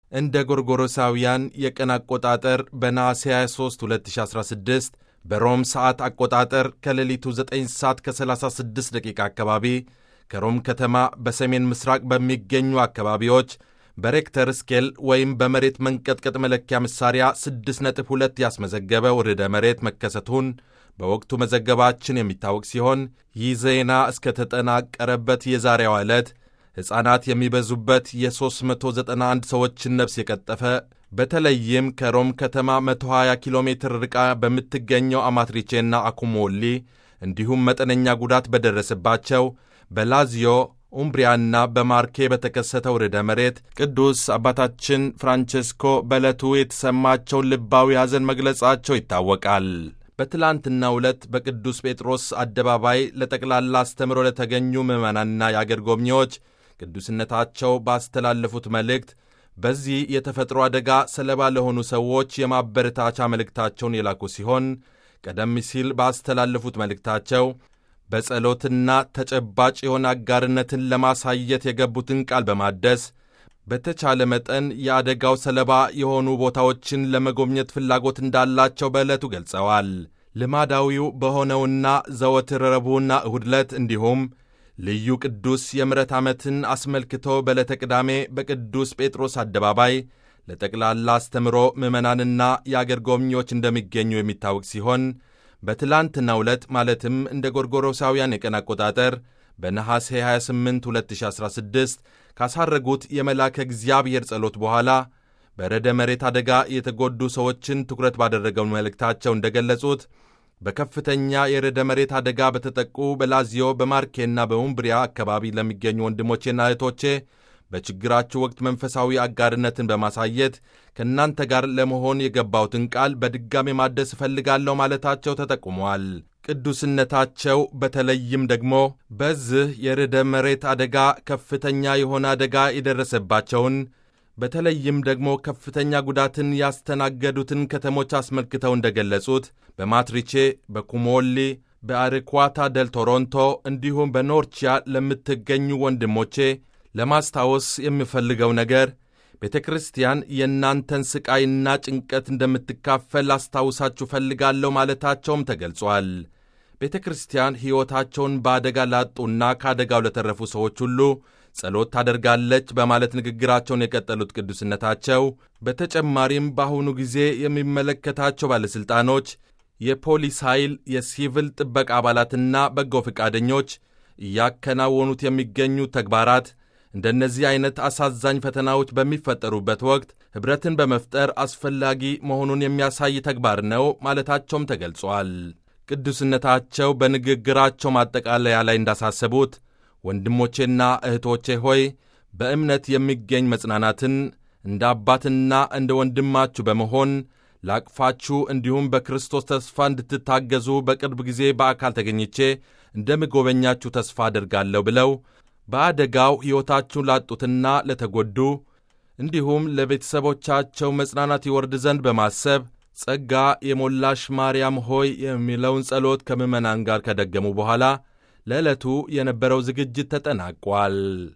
እንደ ጎርጎሮሳውያን የቀን አቆጣጠር በነሐሴ 23 2016 በሮም ሰዓት አቆጣጠር ከሌሊቱ 9 ሰዓት ከ36 ደቂቃ አካባቢ ከሮም ከተማ በሰሜን ምስራቅ በሚገኙ አካባቢዎች በሬክተር ስኬል ወይም በመሬት መንቀጥቀጥ መለኪያ መሣሪያ 6.2 ያስመዘገበው ርዕደ መሬት መከሰቱን በወቅቱ መዘገባችን የሚታወቅ ሲሆን ይህ ዜና እስከተጠናቀረበት የዛሬዋ ዕለት ሕፃናት የሚበዙበት የ391 ሰዎችን ነፍስ የቀጠፈ በተለይም ከሮም ከተማ 120 ኪሎ ሜትር ርቃ በምትገኘው አማትሪቼና አኩሞሊ እንዲሁም መጠነኛ ጉዳት በደረሰባቸው በላዚዮ ኡምብሪያና በማርኬ በተከሰተው ርዕደ መሬት ቅዱስ አባታችን ፍራንቼስኮ በዕለቱ የተሰማቸውን ልባዊ ሐዘን መግለጻቸው ይታወቃል። በትላንትናው ዕለት በቅዱስ ጴጥሮስ አደባባይ ለጠቅላላ አስተምሮ ለተገኙ ምዕመናንና የአገር ጎብኚዎች ቅዱስነታቸው ባስተላለፉት መልእክት በዚህ የተፈጥሮ አደጋ ሰለባ ለሆኑ ሰዎች የማበረታቻ መልእክታቸውን የላኩ ሲሆን ቀደም ሲል ባስተላለፉት መልእክታቸው በጸሎትና ተጨባጭ የሆነ አጋርነትን ለማሳየት የገቡትን ቃል በማደስ በተቻለ መጠን የአደጋው ሰለባ የሆኑ ቦታዎችን ለመጎብኘት ፍላጎት እንዳላቸው በዕለቱ ገልጸዋል። ልማዳዊው በሆነውና ዘወትር ረቡዕና እሁድ ዕለት እንዲሁም ልዩ ቅዱስ የምሕረት ዓመትን አስመልክቶ በዕለተ ቅዳሜ በቅዱስ ጴጥሮስ አደባባይ ለጠቅላላ አስተምሮ ምዕመናንና የአገር ጎብኚዎች እንደሚገኙ የሚታወቅ ሲሆን በትላንትናው ዕለት ማለትም እንደ ጎርጎሮሳውያን የቀን አቆጣጠር በነሐሴ 28 2016 ካሳረጉት የመላከ እግዚአብሔር ጸሎት በኋላ በረደ መሬት አደጋ የተጎዱ ሰዎችን ትኩረት ባደረገው መልእክታቸው እንደገለጹት በከፍተኛ የረደ መሬት አደጋ በተጠቁ በላዚዮ በማርኬና በኡምብሪያ አካባቢ ለሚገኙ ወንድሞቼና እህቶቼ በችግራችሁ ወቅት መንፈሳዊ አጋርነትን በማሳየት ከእናንተ ጋር ለመሆን የገባሁትን ቃል በድጋሜ ማደስ እፈልጋለሁ ማለታቸው ተጠቁመዋል። ቅዱስነታቸው በተለይም ደግሞ በዚህ የርዕደ መሬት አደጋ ከፍተኛ የሆነ አደጋ የደረሰባቸውን በተለይም ደግሞ ከፍተኛ ጉዳትን ያስተናገዱትን ከተሞች አስመልክተው እንደገለጹት በማትሪቼ፣ በኩሞሊ፣ በአሪኳታ ደል ቶሮንቶ እንዲሁም በኖርቺያ ለምትገኙ ወንድሞቼ ለማስታወስ የምፈልገው ነገር ቤተ ክርስቲያን የእናንተን ሥቃይና ጭንቀት እንደምትካፈል አስታውሳችሁ ፈልጋለሁ ማለታቸውም ተገልጿል። ቤተ ክርስቲያን ሕይወታቸውን በአደጋ ላጡና ከአደጋው ለተረፉ ሰዎች ሁሉ ጸሎት ታደርጋለች በማለት ንግግራቸውን የቀጠሉት ቅዱስነታቸው በተጨማሪም በአሁኑ ጊዜ የሚመለከታቸው ባለሥልጣኖች፣ የፖሊስ ኃይል፣ የሲቪል ጥበቃ አባላትና በጎ ፈቃደኞች እያከናወኑት የሚገኙ ተግባራት እንደነዚህ አይነት አሳዛኝ ፈተናዎች በሚፈጠሩበት ወቅት ኅብረትን በመፍጠር አስፈላጊ መሆኑን የሚያሳይ ተግባር ነው ማለታቸውም ተገልጿል። ቅዱስነታቸው በንግግራቸው ማጠቃለያ ላይ እንዳሳሰቡት ወንድሞቼና እህቶቼ ሆይ በእምነት የሚገኝ መጽናናትን እንደ አባትና እንደ ወንድማችሁ በመሆን ላቅፋችሁ እንዲሁም በክርስቶስ ተስፋ እንድትታገዙ በቅርብ ጊዜ በአካል ተገኝቼ እንደምጎበኛችሁ ተስፋ አድርጋለሁ ብለው በአደጋው ሕይወታችሁን ላጡትና ለተጎዱ እንዲሁም ለቤተሰቦቻቸው መጽናናት ይወርድ ዘንድ በማሰብ ጸጋ የሞላሽ ማርያም ሆይ የሚለውን ጸሎት ከምዕመናን ጋር ከደገሙ በኋላ ለዕለቱ የነበረው ዝግጅት ተጠናቋል።